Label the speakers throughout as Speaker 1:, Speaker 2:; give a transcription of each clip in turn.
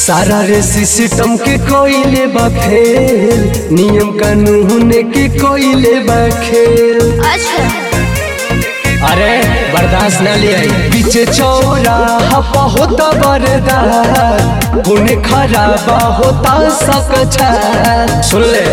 Speaker 1: सारा रे सिस्टम के कोइले बा फेल नियम कानून के कोइले बा खेल
Speaker 2: अच्छा
Speaker 1: अरे बर्दाश्त न ले आई पीछे चौराहा होता बरदार पुण्य खराबा होता सकछा सुन ले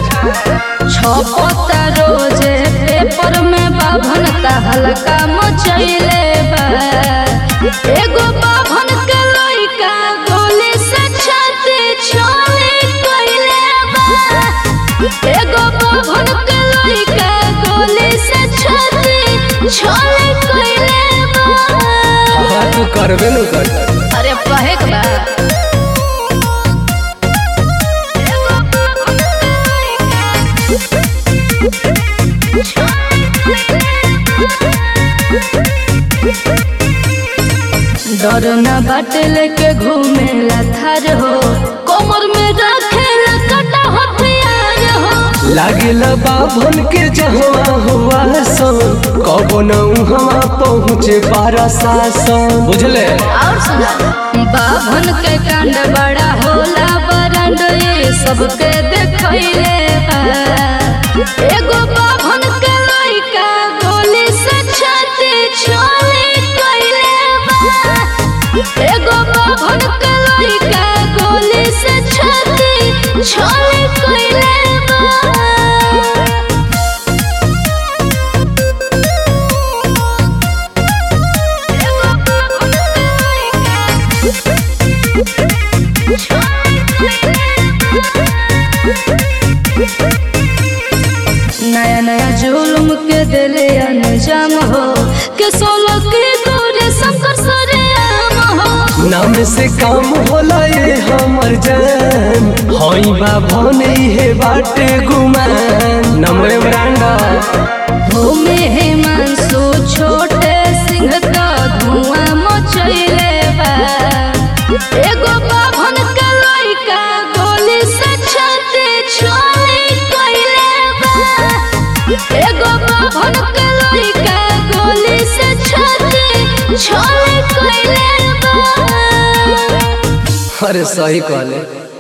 Speaker 2: छपता रोजे पेपर में बाभन का हल्का मचैले बा एगो बाभन के लइका गोली से छाती छोले कइले बा एगो बाभन के लइका गोली से छाती छोले कइले बा
Speaker 1: हाँ तू करबे न कर
Speaker 2: अरे कहे के बा एगो बाभन के लइका डर न बाटे लेके घूमेला थार हो कमर में रखेला कटा हथियार हो
Speaker 1: लागेला बाभन के जहवा हुआ सन कबो न उहवा पहुँचे बारा सासन बुझले
Speaker 2: और सुना बाभन के कांड बड़ा होला बरंड ये सबके देखैले बा एगो बाभन के लइका गोली से छाती छोले कइले बा एगो बाभन के लइका गोली से छाती छोले कइले बा नया नया जुल्म के दिले अंजाम हो के सोलो के गोरे शंकर सरे आम हो
Speaker 1: नाम से काम होला ये हमर जान हई बाभन हे बाटे गुमान नमरे ब्रांडा
Speaker 2: भूमि हिमांशु छोटे सिंह का धुआं मचैले बा एगो बाभन के लइका गोली से छाती छोले कइले बा एगो बाभन के लइका गोली से छाती छोले कइले बा
Speaker 1: अरे सही कहले